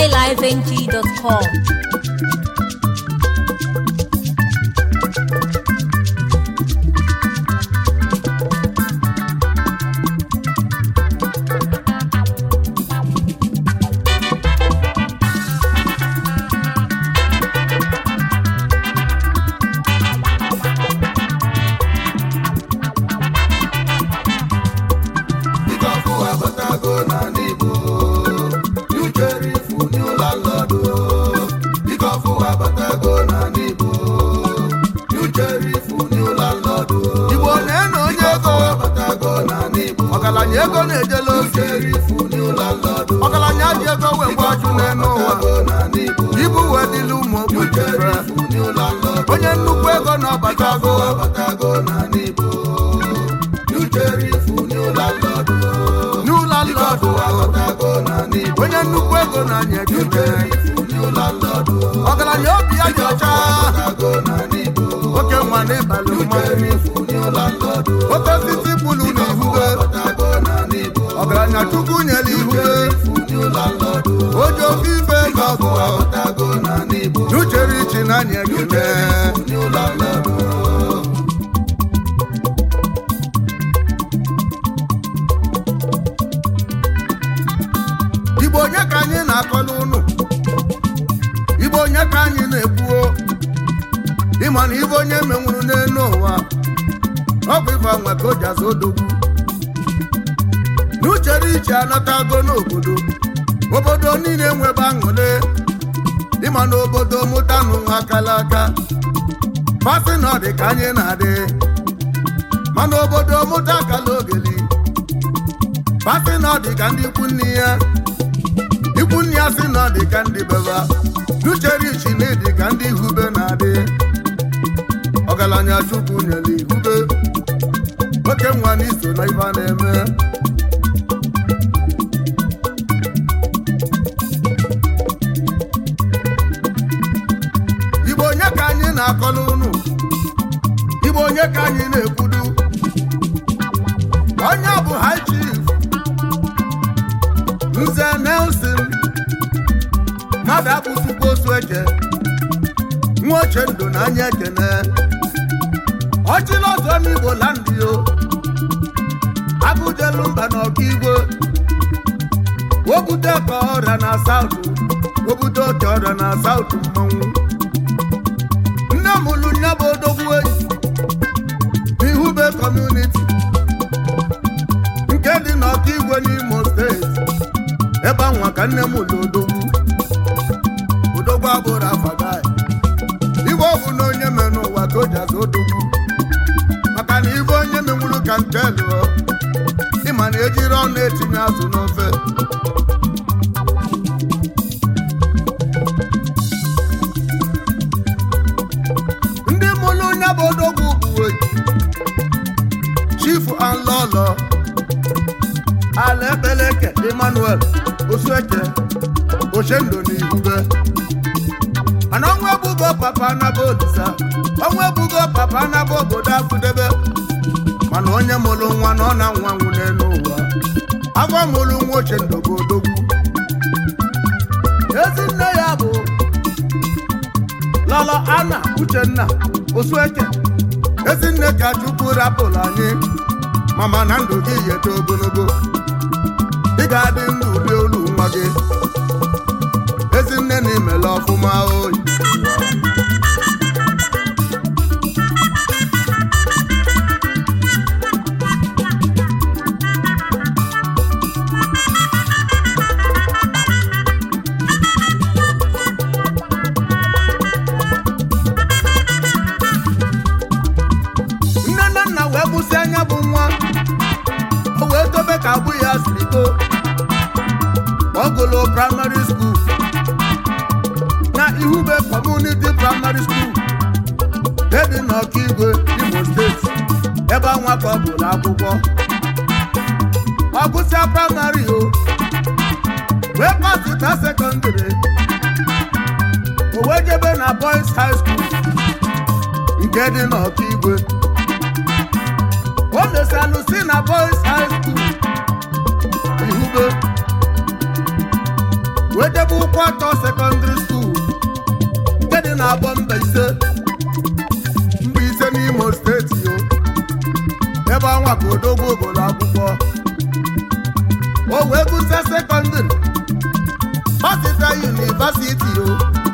highlifeng.com. Ikọfụ abatago n'ala Igbo New Sheriff, new landlord Ikọfụ abatago n'ala Igbo New Sheriff, new landlord igbo na-eno onye ego abatago n'ala Igbo ọgaranya ego na-ejela New ozi Sheriff, new landlord ọgaranya ji ego wee gwa ọchụ n'elu ụwa abatago n'ala Igbo ibu wee dịla ụmụ New ogbenye mfe Sheriff, new landlord onye nnukwu ego na ọbatago abatago n'ala Igbo New Sheriff, new landlord n'ụlọ nlọdụ abatago n'ala Igbo onye nnukwu ego na-anya ekele new landlord ọgaranya obi ya dị ọcha abatago n'ala Igbo oke nwa n'ịbalị mmanwụ new landlord oke osisi bulu na ihube abatago n'ala Igbo ọgaranya chukwu nyere ihube new landlord oji ofe ife ego ọgụ abatago n'ala Igbo n'uchere ichi na-anya ekele new landlord igbo onye ka anyị na-akọla ụnụ igbo onye ka anyị na-ekwuo ịma na ibe onye menwuru n'elu ụwa ọ bụ ife nwe ka o ji azụ odogwu n'uchere iche anatago n'obodo obodo niile nwebe aṅụle ịma na obodo mụtanụ nwa akala aka fasị na ọ dị ka anyị na-adị mana obodo mụta akala ogeli fasị na ọ dị ka ndị ikwu nne ya ikwu nne ya sị na ọ dị ka ndị beba n'uchere ichi na ịdị ka ndị ihube na-adị ọgaranya chukwu nyere ihube oke nwa na iso na ife a na-eme igbo onye ka anyị na-akọla ụnụ igbo onye ka anyị na-ekwudu onye bụ high chief nze nelson mmadụ abụzikwa osu eche nwa oche ndụ na anya ekene ọchịla ọzọ n'igbo landị o agụjelu mba na ọkaigwe wobute ka ọrịa na saụtụ wobute oke ọrịa na saụtụ mmanwụ nne m lụ nya bụ odogwu eyi n'ihube kọmuniti nke dị n'ọkaigwe n'imo steeti ebe anwa ka nne m lụ odogwu odogwu abụrụ afagai ibe ọ bụ na onye me n'ụwa ka o ji azụ odogwu maka na ibe onye menwuru ka nke lụọ ịma na ejiri ọnụ etinye azụ n'ofe ndị mụrụ onye bụ odogwu bụ chifu anlọlọ ala ebeleke emmanuel osueke ochendo na ihube mana ọnwa ebugo papa anaba olisa ọnwa ebugo papa anaba obodo afụdebe mana onye mụrụ nwa na ọ na nwa nwụ n'elu ụwa afọ mụrụ nwa ochendo bụ odogwu ezi nne ya bụ lọlọ ana uchenna osueke ezinne ka chukwu rapụrụ anyị mama na ndụ gị yeta ogologo ị ga-adị ndụ rie olu nwa gị ezinne na imele ọfụma oyi nne na nna wee gbụsị anya bụ nwa o wee dobe ka abụ ya siri too ọ gụlụ praịmarị skuul na ihube kọmuniti praịmarị skuul dị n'ọkaigwe imo steeti ebe anwa ka ọ gụrụ akwụkwọ ọ gụsịa praịmarị o wee pasịta sekọndịrị o wee jebe na boys high school nke dị n'ọkaigwe o mesalụ si na boys high school ihube wee debe ụkwụ ebe ọnwa ka odogwu obodo akwụkwọ o wee gụsịa sekọndịrị Masịta yunivasiti o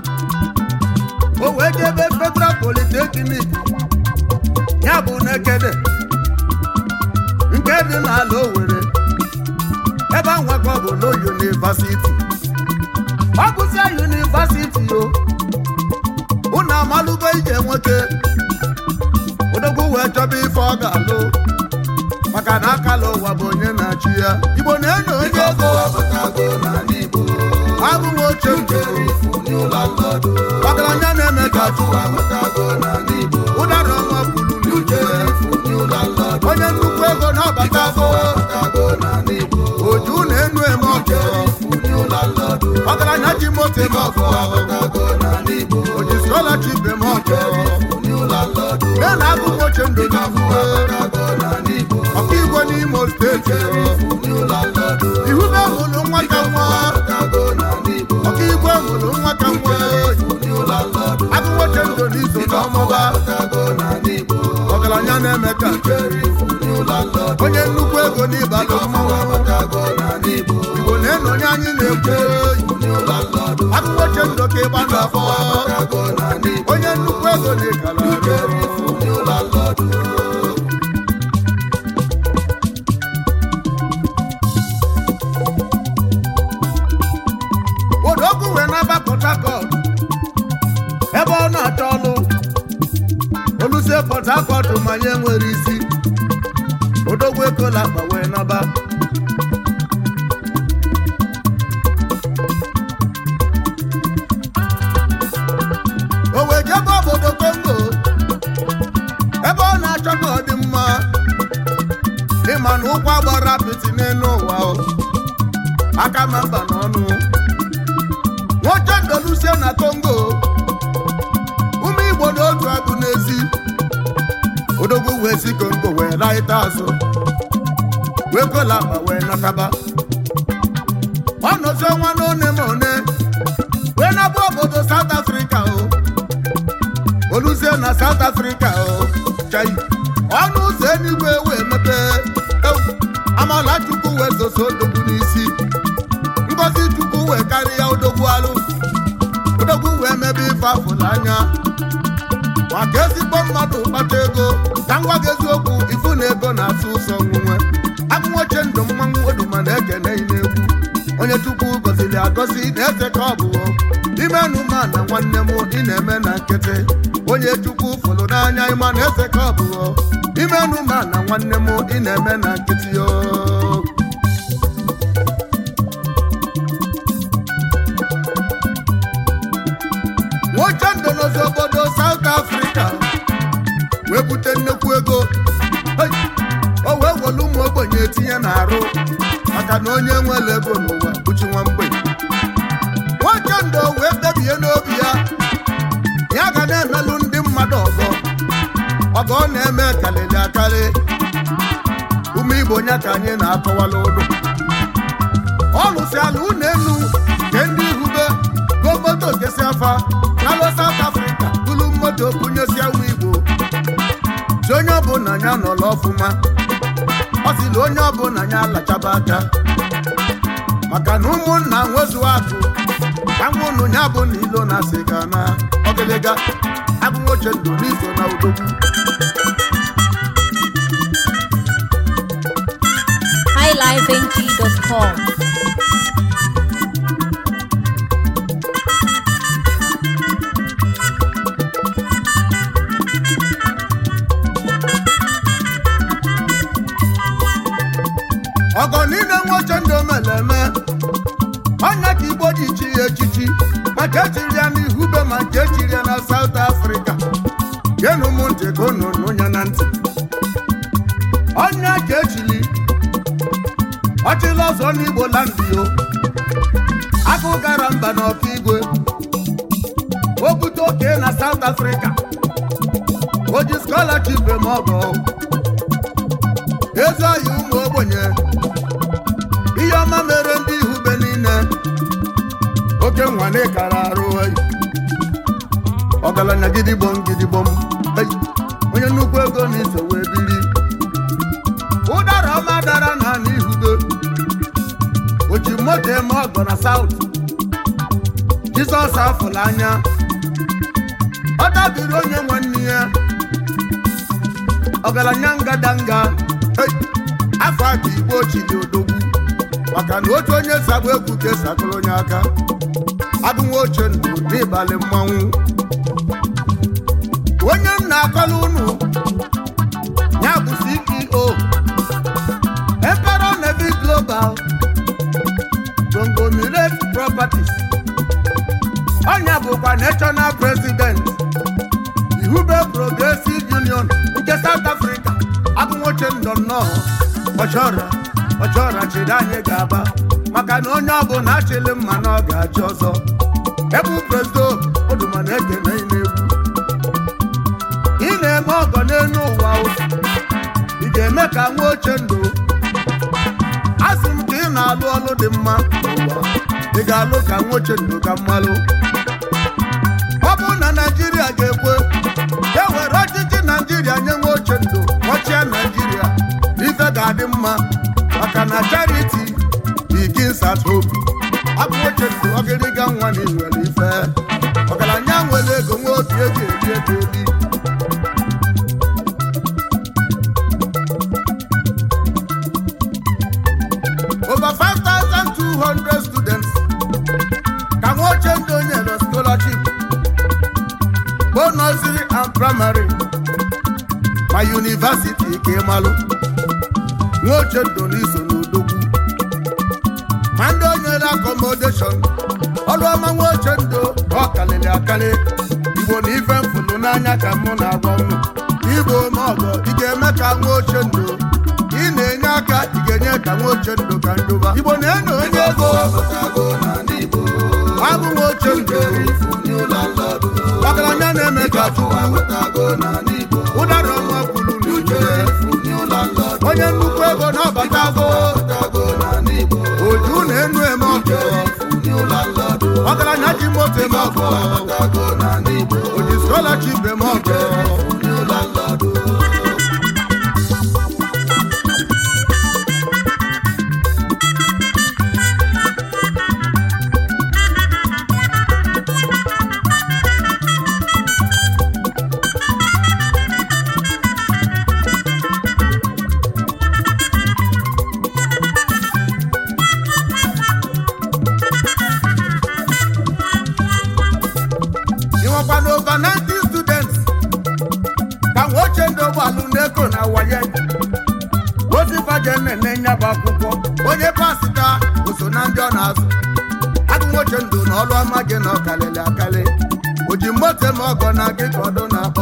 o wee jebe federal polytechnic ya bụ n'ekede nke dị n'ala Owerri ebe anwakọ bụ na yunivasiti ọ gụsịa yunivasiti o unu amalụgo ije nwoke odogwu wee chọba ife ọ ga-alụ maka na akala ụwa bụ onye na-achị ya igbo na-eno onye ego abatago n'ala Igbo abụghị oche uche Ifu n'ụlọ nlọdụ ọgaranya na-eme ka chụwa abatago n'ala Igbo ụdara ọnwa bulu n'uche Ifu n'ụlọ nlọdụ onye nnukwu ego na-abata afọ abatago n'ala Igbo oju na-enu eme ọjọ Ifu n'ụlọ nlọdụ ọgaranya ji moto eme ọfọ abatago n'ala Igbo oji skọlachip eme ọjọ Ifu n'ụlọ nlọdụ na na abụghị oche ndụ n'ihuwe abatago n'ala Igbo ọkaigwe n'imo steeti Ifu n'ụlọ nlọdụ ihube hụrụ nwa ka nwa abatago n'ala Igbo ọkaigwe hụrụ nwa ka nwa Ifu n'ụlọ nlọdụ abụghị oche ndụ n'iso n'ọmụba abatago n'ala Igbo ọgaranya na-eme ka Ifu n'ụlọ nlọdụ onye nnukwu ego n'ịbalụ mmanwụ abatago n'ala Igbo igbo na-eno onye anyị na-ekwu n'ụlọ nlọdụ abụghị oche ndụ ka ịgba n'afọ abatago n'ala Igbo onye nnukwu ego na-ekala Ifu n'ụlọ nlọdụ odogwu wee naba port harcourt ebe ọ na-achọ ọlụ olusie port harcourt manye nwere isi odogwu ekola akpa wee naba o wee jebe obodo kongo ebe ọ na-achọ ka ọ dị mma ịma na ụkwụ agbara apịtị n'elu ụwa o. aka ma mba n'ọnụ nwoke ndolusie na kongo ụmụ igbo n'otu abụ n'ezi odogwu wee si kongo wee laịta azụ wee kola akpa wee nakaba ọ nọzi ọnwa n'one ma one wee nabụ obodo South Africa o oluzie na South Africa o chai ọnụ ụzọ eluigwe wee mepee ewu amala chukwu wee soso odogwu n'isi ngozi chukwu wee karịa odogwu alụ odogwu wee mebe ife afụla anya maka ezigbo mmadụ kpata ego ka ngwa gị eziokwu ifu na ego na-asụ ụzọ nwunwe agụnwoche ndụ mmanwụ oduma na-ekene na-egwu onye chukwu gọziri agọzi na-eze ka ọ bụ imenụ ma na nwanne m ị na-eme na nkịtị onye chukwu fụrụ n'anya ịma na eze ka ọ bụ imenụ ma na nwanne m ị na-eme na nkịtị o nwoke ndụ n'ozi obodo South Africa wee bute nnekwu ego Hey! o wee welu ụmụ ogbenye etinye n'arụ maka na onye nwere ego n'ụwa bụchi nwa mgbenye nwoke ndụ wee kpebie n'obi ya ya ga na-emelụ ndị mmadụ ọgọ ọgọ ọ na-eme karịrị akarị ume igbo nya ka anyị na-akọwala ụdụ ọ lụsịala ụlọ elu nke ndị ihube go moto kesi afa nalụ South Africa bulu moto bunyesia nwa igbo si onye ọbụla ya nọrọ ọfụma ọ sịrị onye ọbụla ya alachaba aka maka na ụmụnna nwezu akụ ka nwụnụ ya bụ na ilo na sịga na ọgịlịga abụnwoche ndụ n'iso na udogwu highlifeng.com. ọgọ niile nwoche ndụ meleme ọnya ka igbo ji chi ya echichi maka echiri ya n'ihube ma nke echiri ya na South Africa genu m ntị ka unu nụ ya na ntị ọnya ka echili ọchịla ọzọ n'igbo landị yo akụ gara mba n'ọka igwe o bute oke na South Africa o ji scholarship eme ọgọ ezi ọhịa ụmụ ogbenye ihe ọma mere ndị ihube niile oke nwane kara arụ oyi ọgaranya gidigbom gidigbom Ei, onye nnukwu ego na iso wee biri moto eme ọgọ na saut jizọs afụla anya ọ dabiri onye nwanne ya ọgaranya ngadanga Hey! afọ aka igbo chili odogwu maka na otu onye sagbu egwu ka esi akụrụ onye aka agụnwa oche ndụ n'ịbalị mmanwụ onye m na-akọla unu ya bụ ceo Emperor Navy Global Conglomerate Properties ọnya bụkwa National President Ihube Progressive Union nke South Africa agụnwoche ndọ nnọọ ọchọrọ ọchọrọ chịrị anyị ga-aba maka na onye ọbụla achịlị mma na ọ ga-achị ọzọ ebu prezdo oduma na-ekene na-egwu ị na-eme ọgọ n'elu ụwa o. ị ga-eme ka nwa oche ndụ asị m ka ị na-alụ ọlụ dị mma n'ụwa ị ga-alụ ka nwa oche ndụ ka mmalụ ọ bụ na naijiria ga-ekwe e were ọchịchị naijiria nye nwa oche ndụ ọchịa naijiria ife ga-adị mma maka na charity begins at home abụ oche ndụ ọgịrịga nwa na inwere ife ọgaranya nwere ego nwa obi eji eri ego eli over 5,200 students ka nwa oche ndụ nyere scholarship both nursery and primary ma university ka ịmalụ nwa oche ndụ n'iso n'odogwu ma ndị o nyere accommodation ọrụ ọma nwa oche ndụ ọ kalịrị akali igbo na ife mfụlụ n'anya ka mụ na-agwa unu igbo ma ọgọ ị ga-eme ka nwa oche ndụ ị na-enye aka ị ga-enye ka nwa oche ndụ ka ndụba igbo na-eno onye ego Abatago n'ala Igbo. abụ nwa oche ndụ Ijerifu new landlord. ọgaranya na-eme ka Ịkachụ abatago n'ala Igbo. ụdara ọnwa kwuru n'uche Ijerifu new landlord. onye nnukwu ego na-abatago Abatago n'ala Igbo. oju na-enu eme ọkụ Ijerifu new landlord. ọgaranya ji moto eme ọkụ Abatago n'ala Igbo. oji skọlachip eme ọkụ Ijerifu new landlord. ịnwekwa na over 90 students ka nwa oche ndị ụgbọalụ na-eko na waye ozifaje na-ene nya bụ akwụkwọ onye pasita oso na ndị ọ na-azụ agụ nwoche ndụ na ọlụ ọma gị na ọkalịlị akali oji moto ma ọgọ na gị ka ọdụ na-akpọ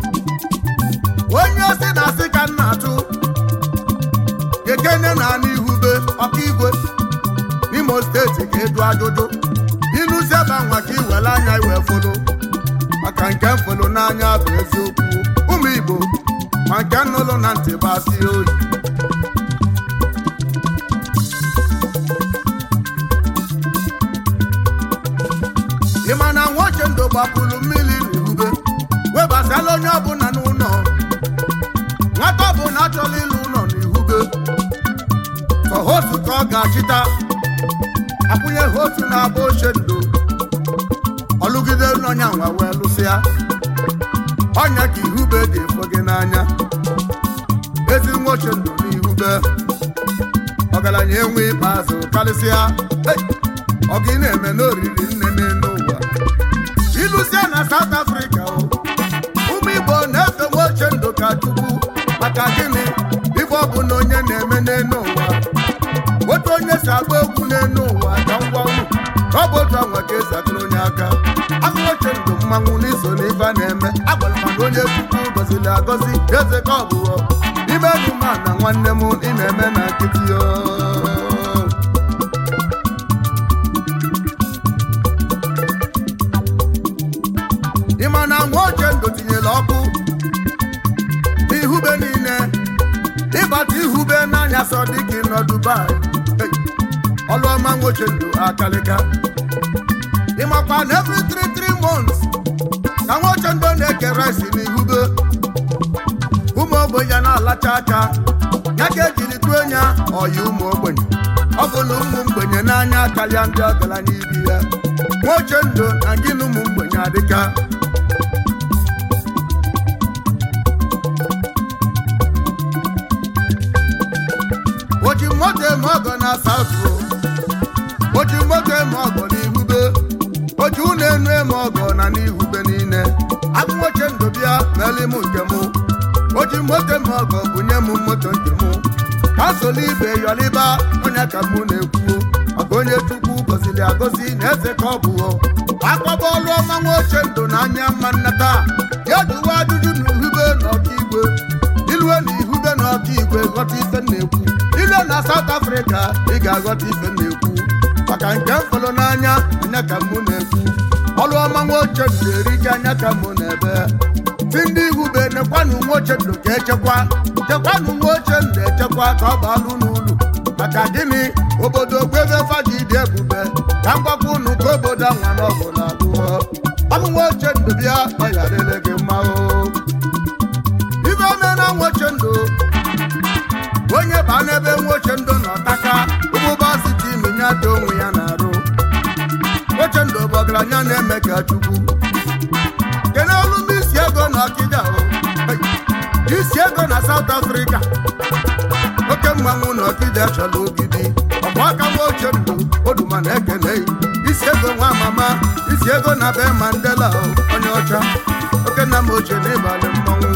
onye osi na asị ka m na-atụ gekene na anụ ihube ọkaigwe n'imo steeti ka edu ajụjụ ịnụzi ebe nwa ka iwere anya iwe folo maka nke mfolo n'anya bụ eziokwu ụmụ igbo ma nke nnụlụ na ntị gbasi oyi ị ma na nwa oche ndụ gbapụrụ mmiri n'ihube webasala onye ọbụla n'ụlọ nwata ọbụla achọla ịlụ ụlọ n'ihube ka hotu ka ọ ga-achịta akwụnye hotu na-abụ oche ndụ ọlụgide n'ọnya nwa wee lụsịa ọnya ka ihube dị efo gị n'anya ezi nwa oche ndụ n'ihube ọgaranya enwe ikpeazụ karịsịa Hey! ọ gị na-eme n'oriri nne n'ụwa ịlụsịa na South Africa o ụmụ Igbo na-efe nwa oche ndụ ka Chukwu maka gịnị ife ọ bụ na onye na-eme n'elu ụwa otu onye si agba egwu n'elu ụwa ka ngwa unu ọ bụ otu anwa ka esi akụrụ onye aka akụroche ndụ mmanwụ n'iso n'ife a na-eme agwara m na onye chukwu gọziri agọzi eze ka ọ bụghọ ime numa na nwanne m ị na-eme na nkịtị yo ị ma na nwa oche ndụ tinyere ọkụ ihube niile ịbata ihube n'anya sọ dịka ị nọ Dubai Hey! ọlụọma nwoche ndụ akalịka ịmakwa na every 3 months ka nwoche ndụ na-eke rice n'ihube ụmụ ogbenye na-alacha aka ya ka ejiri tụọ ya ọya ụmụ ogbenye ọ bụla ụmụ mgbenye n'anya karịa ndị ọgaranya ibi ya nwa oche ndụ na gị na ụmụ mgbenye adịka oji moto eme ọgọ na saụtụ oji moto eme ọgọ n'ihube oji ụlọ enu eme ọgọ na n'ihube niile abụ nwoche ndụ bịa meli m nke mụ oji moto eme ọgọ bunye m moto nke mụ ka soli ibe yọliba onye ka mụ na-ekwu maka onye chukwu gọziri agọzi na eze ka ọ bụ akpọba ọlụ ọma nwa oche ndụ na anya mma nnata ya jụwa ajụjụ na ihube na ọka igwe ilue na ihube na ọka igwe ghọta ife m na-ekwu ilue na South Africa ị ga-aghọta ife m na-ekwu maka nke mfọlụ n'anya anya ka mụ na-ekwu ọlụ ọma nwa oche ndụ erike anya ka mụ na-ebe si ndị ihube nekwanụ nwa oche ndụ ka echekwa chekwanụ nwa oche ndụ echekwa ka ọ baalụ n'ụlọ maka gịnị obodo gbebe faji dị ebube ka mgbakwa unu ka obodo anwa n'ọgwụ na abụọ ọmụ nwa oche ndụ bịa ọ ya dịrị gị mma o ibe ome na nwa oche ndụ onye baa n'ebe nwa oche ndụ nọ taka ụbụba site iminye ata onwe ya na-arụ oche ndụ bụ ọgaranya na-eme ka chukwu kene olu m isi ego na ọkịja o isi ego na South Africa oke mmanwụ na ọkịja chọrọ ogidi ọbụ aka nwa oche ndụ oduma na ekene isi ego nwa mama isi ego na be Mandela o onye ọcha oke nna m ochie n'ịbalị mmanwụ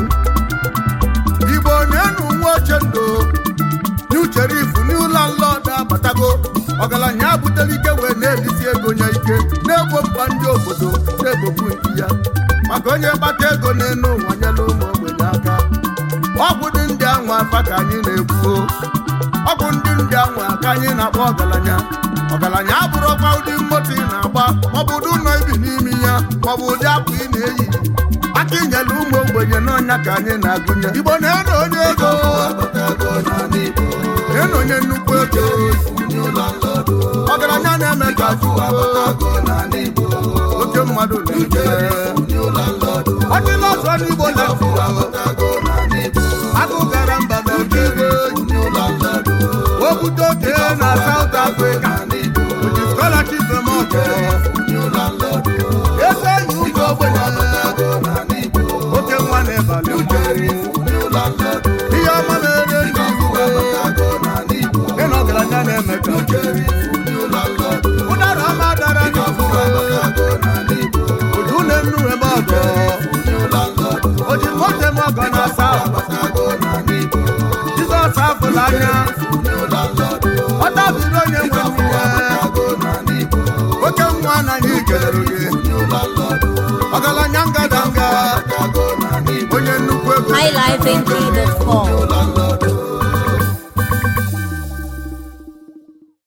igbo na-enu nwa oche ndụ n'ucherifu n'ụlọ nlọdụ abatago ọgaranya abutela ike wee na-elisi ego nye ike na-egbo mkpa ndị obodo na-egbokwu nke ya maka onye kpata ego n'elu ụwa nyela ụmụ ogbenye aka ọgwụ dị ndị anwa afa ka anyị na-ekwu ọgwụ ndị ndị anwa ka anyị na-akpọ ọgaranya ọgaranya abụrụkwa ụdị moto ị na-agba maọbụ ụdị ụlọ ibi n'ime ya maọbụ ụdị akwa ị na-eyi aka inyela ụmụ ogbenye n'ọnya ka anyị na-agụnye igbo na-eno onye ego Abatago n'ala Igbo. na-eno onye nnukwu ego Ndị ụlọ nlọdụ. ọgaranya na-eme ka afụ Abatago n'ala Igbo. oke mmadụ na-eme Ndị ụlọ nlọdụ. ọdịla ọzọ n'igbo na-afụ Abatago n'ala Igbo. agụ gara mba na oke igwe Ndị ụlọ nlọdụ. okwute oke na South Africa N'ala Igbo. oji scholarship eme ọgọ Ndị ụlọ nlọdụ. eze enyi ụmụ ogbenye Abatago n'ala Igbo. oke nwa na-ebalị mmanwụ Ndị ụlọ nlọdụ. ihe ọma mere ndị igbo Abatago n'ala Igbo. ị na ọgaranya na-eme ka Ndị ụlọ nlọdụ. ụdara ọma dara n'igbo Abatago n'ala Igbo. oju na-enu eme ọgọ Ndị ụlọ nlọdụ. oji moto eme ọgọ na South Abatago n'ala Igbo. Jizọs afụla anya Ndị ụlọ nlọdụ. ọ tabiri onye nwe nwunye Abatago n'ala Igbo. oke nwa anaghị ikelere gị Ndị ụlọ nlọdụ. ọgaranya ngadanga Abatago n'ala Igbo. onye nnukwu ego highlifeng.com. Ụlọ